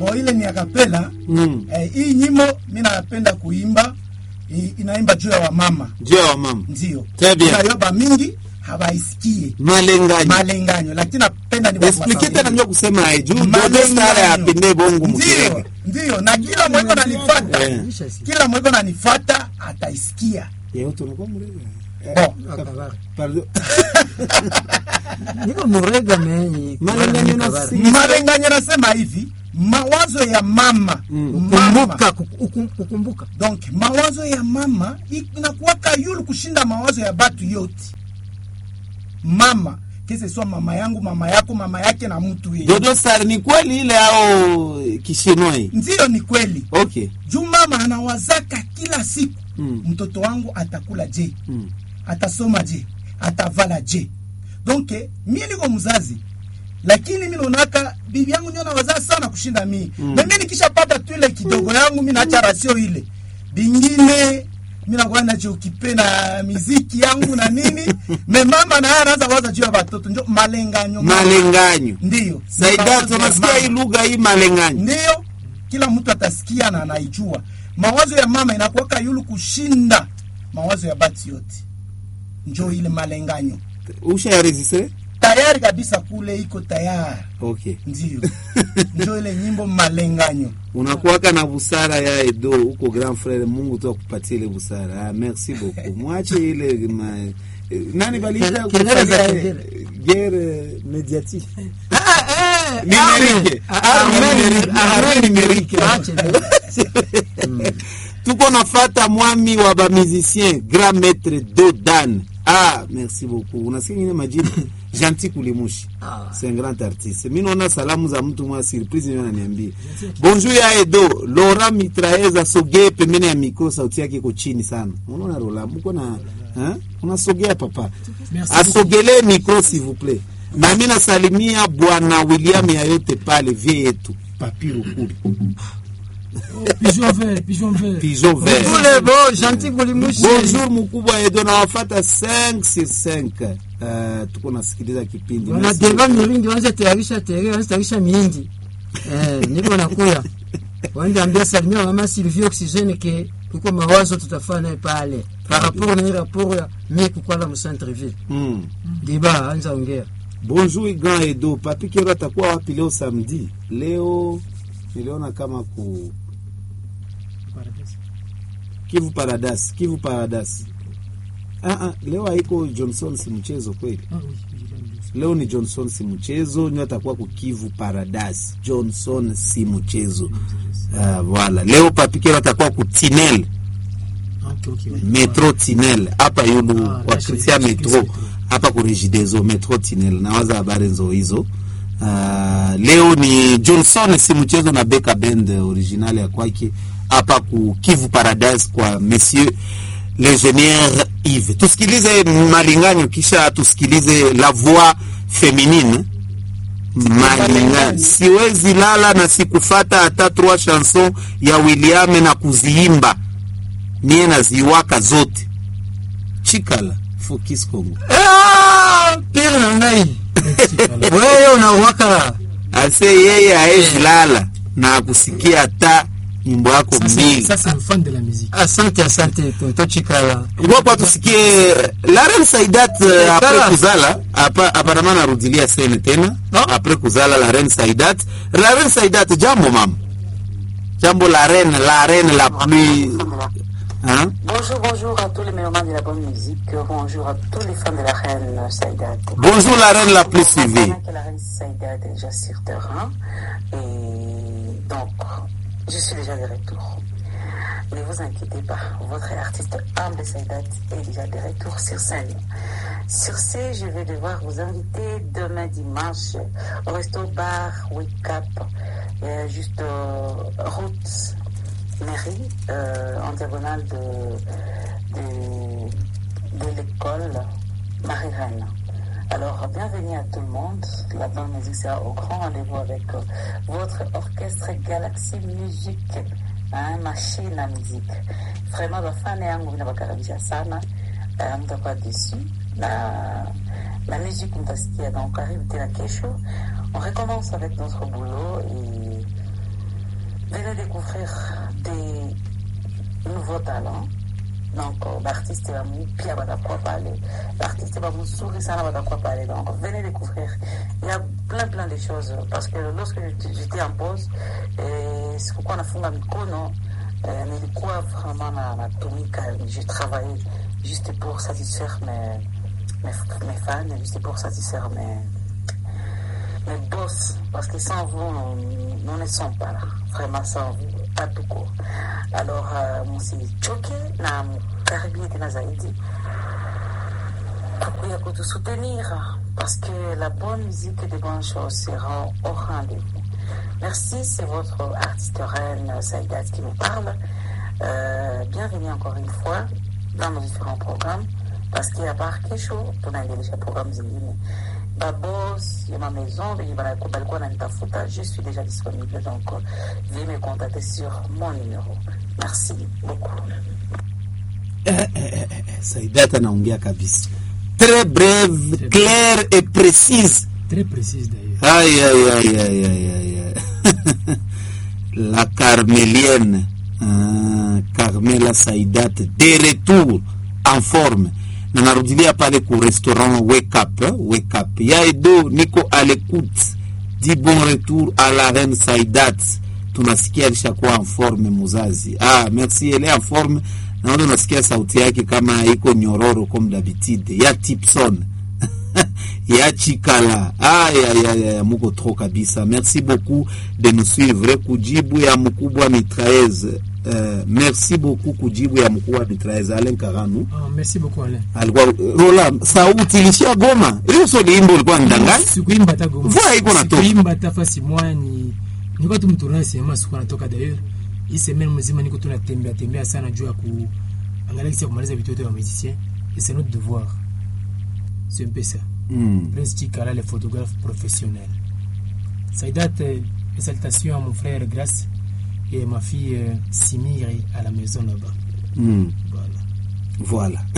bo ile ni akapela Mm. eh, hii nyimbo mi napenda kuimba i- inaimba juu ya wamama juu ya wamama ndio Très bien. inayoba mingi hawaisikie malenganyo malenganyo lakini napenda ni explike tena mnyo kusema aye juu Malenganyo. dodo stare apende bongo ndio mukirege ndio na kila mweko nanifata Eh. kila mweko nanifata ataisikia yeo tunakuwa murege bo Akabari. pardon niko murega me Malenganyo na Akabari. si- malenganyo nasema hivi mawazo ya mama mama Kumbuka, kuku- ukum- kukumbuka donc mawazo ya mama inakuwaka yulu kushinda mawazo ya batu yote mama kese swa mama yangu mama yako mama yake na mtu yeye dodo stare ni kweli ile au kishinoi ndiyo ni kweli okay juu mama anawazaka kila siku Mm. mtoto wangu atakula je Mm. atasoma je atavala je donc eh, mie niko mzazi lakini mi naonaka bibi yangu ndio nawazaa sana kushinda mii mm. na mi nikishapata tu ile kidogo yangu mi naacha rasio ile bingine mi nakuwa nachiokipe na miziki yangu na nini me mama naye anaanza waza juu ya watoto njo malenganyo malenganyo ndiyo saidat Mawazo ya unasikia mama. hii lugha hii malenganyo ndiyo kila mtu atasikia na anaijua mawazo ya mama inakuwaka yulu kushinda mawazo ya bati yote njo ile malenganyo usha ya registre tayari kabisa kule iko tayari okay ndio njo ile nyimbo malenganyo unakuwaka na busara ya edo huko grand frere mungu tu akupatie ile busara ah, merci beaucoup mwache ile ma, eh, nani baliita Kele- kelele za kufanya, kengele. eh, guerre mediatique Ah, eh, Numerique. ah, Arme arme- numerique. arme Arme numerique. numerique. Ache, eh. tuko nafata mwami wa bamusicien grand maître dodan ah merci beaucoup unasikia ngine majina gentil kulimushi Ah. c'est un grand artiste mi naona salamu za mtu mwa surprise ndio ananiambia bonjour ya edo lora mitraeza sogee pembeni ya mikro sauti yake iko chini sana unaona rola mko na hein? unasogea papa asogelee mikro s'il vous plaît na mi nasalimia bwana william yayote pale vie yetu papiru kuli Pigeon vert, pigeon vert. pigeon vert Kule bo gentil kulimushi bonjour mkubwa edo nawafata 5 sur 5 uh, tuko nasikiliza kipindi Merci wanadeva beaucoup. mirindi wanza tayarisha tere wanza tayarisha miindi eh, niko nakuya wanda ambia salimia mama Sylvie Oxygène ke kuko mawazo tutafanya naye pale par rapport na ile rapport ya mie kukwala mu centre ville Mm. deba anza ongea bonjour grand edo papi kero atakuwa wapi leo samedi leo niliona kama ku kivu paradas kivu paradas ah, ah, leo haiko johnson si mchezo kweli Ah oui, vigilante. leo ni johnson si mchezo nyo atakuwa kukivu paradas johnson si mchezo uh, voilà leo papikero atakuwa kutinel Ah, ok, ok. ouais. metro tinel hapa yulu Ah, kwa basi, krisia basi, metro basi. hapa kurejidezo metro tinel nawaza habari nzo hizo uh, leo ni johnson si mchezo na beka bend original ya kwake hapa ku kivu paradise kwa monsieur l'ingénieur Yves tusikilize malinganyo kisha tusikilize la voix féminine malinganyo siwezi lala na sikufata hata trois chanson ya William na kuziimba mie naziwaka zote chikala fokis congo Ah, pire na ngai wewe unawaka ase yeye aezi lala na kusikia hata nyimbo yako Ça, c'est mbili ça, c'est un fan de la musique. asante asante tonto chikala ngopa tusikie laren saidat uh, apres Kala. kuzala apa- aparama narudilia sene tena No. apres kuzala laren saidat laren saidat jambo mama jambo la reine la reine la plus hein? Bonjour, bonjour à tous les mélomanes de la bonne musique. Bonjour à tous les fans de la reine Saïdate. bonjour la reine la plus suivie Maintenant que la reine Saïdate est déjà sur terrain. Et donc, je suis déjà de retour. Ne vous inquiétez pas, votre artiste humble Saïdate est déjà de retour sur scène. Sur ce, je vais devoir vous inviter demain dimanche au resto bar Wake Up, euh, juste euh, route mairie, euh, en diagonale de, de, de l'école Marie-Reine. Alors, bienvenue à tout le monde. La bande musique sera au grand rendez-vous avec euh, votre orchestre Galaxy Music, hein, machine à musique. Vraiment, bafane yangu vinawakaribisha sana. Uh, mtakuwa déçu na la musique mtasikia donc karibu tena kesho on recommence avec notre boulot et venez découvrir des nouveaux talents. Donc, euh, l'artiste va nous pia va quoi parler. L'artiste va nous sourire, ça va quoi parler. Donc, venez découvrir. Il y a plein, plein de choses. Parce que lorsque j'étais j'étais en pause, et c'est pourquoi on a fondé Mikono, euh, nilikuwa vraiment na, natumika, j'ai travaillé juste pour satisfaire mes, mes, mes fans, juste pour satisfaire mes, mes boss, parce que sans vous, nous, nous ne sommes pas là. Vraiment sans vous, pas tout court. Alors, euh, msichoke na mkaribie tena zaidi kukuya kutusoutenir parce que la bonne musique et de bonnes choses seront au rendez-vous. Merci, c'est votre artiste reine Saïdat qui vous parle. Euh, bienvenue encore une fois dans nos différents programmes parce qu'il y a par kesho tunaendelesha programu zingine babos ya ma maison venye bana- balikuwa nanitafuta je suis déjà disponible donc euh, veuillez me contacter sur mon numéro merci beaucoup Saidata anaongea kabisa très brève claire et précise Très précise d'ailleurs. Aïe, aïe, aïe, aïe, aïe, aïe, aïe. La carmélienne, ah, Carmela Saidat, de retour en forme. Na narudilia pale ku restaurant Wake Up, eh, Wake Up. Ya Edo, niko à l'écoute. Dis bon retour à la reine Saidat. Tunasikia alishakuwa en forme muzazi. Ah, merci, elle est en forme. Naona unasikia sauti yake kama iko nyororo comme d'habitude. Ya Tipson. ya chikala ayayaya muko trop kabisa merci beaucoup de nous suivre kujibu ya mkubwa mitraeze uh, merci beaucoup kujibu ya mkubwa mitraeze alen karanu Ah, merci beaucoup Alain. alikuwa rola sauti ilishia goma hiyo sio limbo ulikuwa ndangani Sikuimba hata goma. Mvua haiko natoka. Sikuimba hata fasi moja ni nilikuwa tu mtourana sinema sikuwa natoka d'ailleurs. Hii semaine mzima niko tu natembea tembea sana juu ya kuangalia kisi ya kumaliza vitu vyote vya musicien et c'est notre devoir. C'est un peu ça. mm. Prince Chikala, le photographe professionnel. Saïdat, euh, mes salutations à mon frère Grace et à ma fille euh, Simiri à la maison là-bas. Mm. Voilà. voilà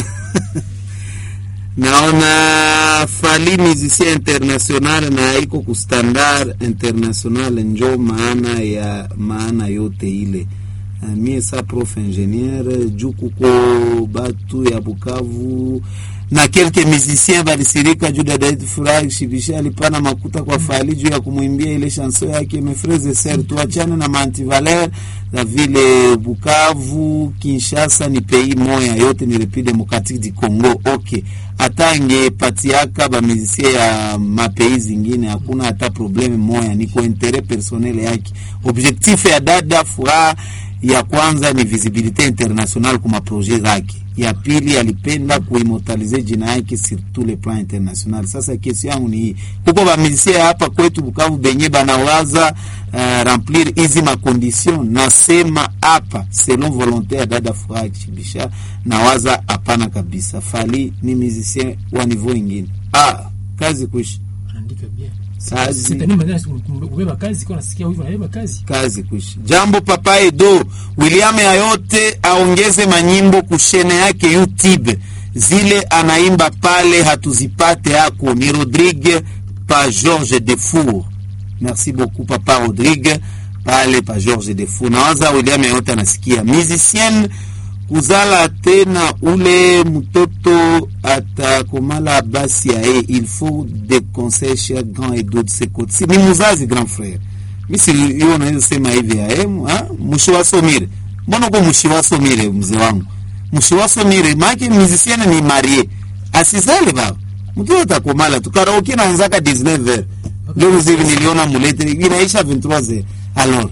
naona fali musicien international na iko ku standard international njo maana ya maana yote ile Uh, mie sa prof ingénieur juu kuko batu ya bukavu na kelke musicien balisirika juu dadaetu furahi shibisha alipana makuta kwa fali juu ya kumwimbia ile chanson yake mefreze ser tuachane na mantivaler na vile bukavu kinshasa ni pei moya yote ni repide demokratique du congo ok hata angepatiaka bamusisie ya mapei zingine hakuna hata probleme moya niko intere personnel yake objectif ya dada furaha ya kwanza ni visibilité international kwa maproje zake ya pili alipenda kuimortalize jina yake sur tous les plans international sasa kesi yangu ni hii kuko bamisie hapa kwetu bukavu benye banawaza uh, remplir hizi makondition nasema hapa selon volonté ya dada furaha kishibisha nawaza hapana kabisa fali ni musicien wa niveau ingine ah, kazi kuishi Anaandika bien. kazi Sitani maneno kubeba kazi kwa nasikia hivyo anabeba kazi. kazi kuishi. Jambo Papa Edo William yayote aongeze manyimbo kushene yake YouTube, zile anaimba pale hatuzipate hako. Ni Rodrigue pa George Defour. Merci beaucoup Papa Rodrigue pale pa George Defour. Nawaza William yayote anasikia musicienne kuzala tena ule mtoto atakomala basi yaye il faut des conseils cher grand Edo de ses côtés. Si ni muzazi grand frère misi hiyo naweza sema hivi ya mshiwasomire mbona uko mshiwasomire mzee wangu mshiwasomire maake musicienne ni marie asizale baba mtu atakomala tu karaoke naanzaka 19 heures ndio mziki niliona mulete inaisha 23 heures alors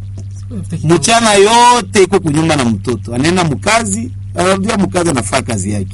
mchana yote iko kunyumba na mtoto anaenda mkazi anarudia mkazi anafaa kazi yake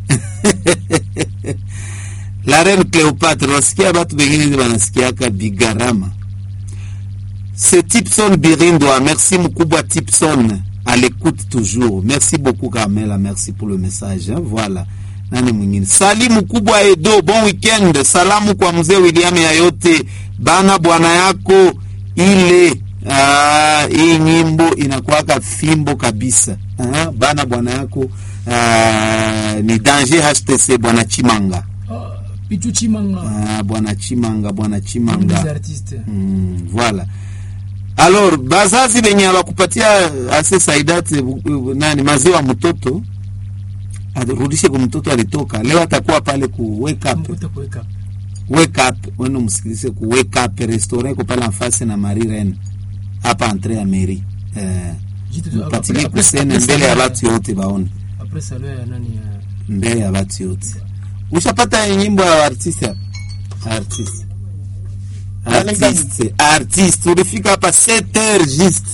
la reine Cleopatre wasikia batu bengine banasikiaka bigarama c'est Tipson Birindoa merci mkubwa Tipson à l'écoute toujours merci beaucoup Carmela merci pour le message hein? voilà nani mwingine sali mkubwa Edo bon weekend salamu kwa mzee William yayote bana bwana yako ile Ah, hii nyimbo inakuwaka fimbo kabisa ah, bana bwana yako ah, ni danger HTC bwana Chimanga Ah, Pichu Chimanga. ah, bwana Chimanga bwana Un des Chimanga artistes. mm, voilà alors bazazi benye abakupatia ase saidati bu- nani maziwa mtoto arudishe kwa mtoto alitoka leo atakuwa pale ku wake up Mkuta kuweka wake up wenu msikilize ku wake up restaurant iko pale afasi na Marie Reine hapa entre ya mairie eh jitu tu- mpatilie après- kusene après mbele ya salon- watu yote baone après salon ya nani ya mbele ya watu yote ushapata nyimbo ya artiste hapa artiste artiste artiste ulifika hapa 7 heures juste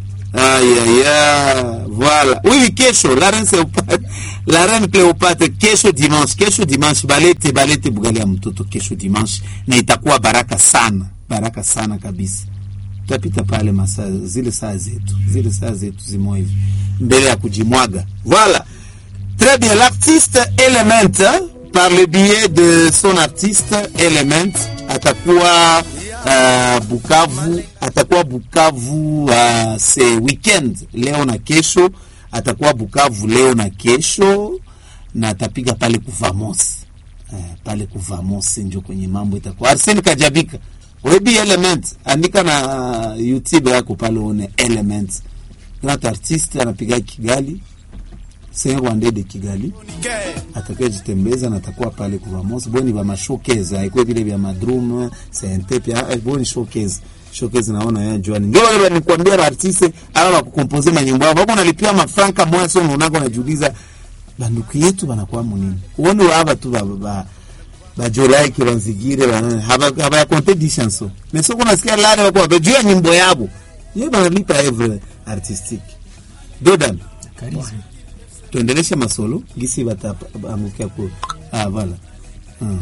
ayaya voilà oui kesho la reine Cléopâtre la reine Cléopâtre kesho dimanche kesho dimanche balete balete bugali ya mtoto kesho dimanche na itakuwa baraka sana baraka sana kabisa tutapita pale masaa zile saa zetu zile saa zetu zimo hivi mbele ya kujimwaga voilà Très bien, l'artiste Element, hein, par le biais de son artiste Element, atakuwa uh, Bukavu, atakuwa Bukavu uh, ce weekend leo na kesho, atakuwa Bukavu leo na kesho na atapiga pale kuvamos uh, pale kuvamos njo kwenye mambo itakuwa. Arsene Kajabika, webi Element, andika na uh, YouTube yako pale one Element, grand artiste anapiga Kigali Saint Rwanda de Kigali atakayejitembeza na atakuwa pale kuvamos boni ba mashowcase haikuwa vile vya madrum sente pia eh, boni showcase showcase naona ya Joan ndio wale nikwambia ba artiste ama ba kukompoze manyimbo yao wako nalipia mafranka moja sio unako najiuliza banduku yetu banakuwa munini uone hapa tu ba ba ba jolaike banzigire bana haba haba ya compte di chanson mais sio kuna sikia lale wako bajua nyimbo yabo yeye banalipa every artistique dodan charisme tuendeleshe masolo gisi bataangukia ku ah, vala hmm.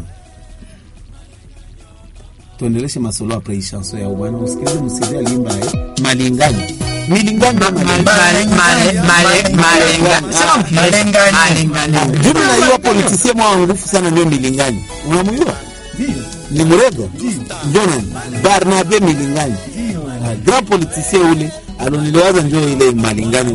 tuendeleshe masolo apres hii chanson ya bwana usikilize msizia alimba eh malingani milingani ama malingani jumi na hiyo politisie mwa ngufu sana ndio milingani unamuyua ni murega ndio nani Barnabe milingani Ah, grand politicien ule aloniliwaza njo ile malingani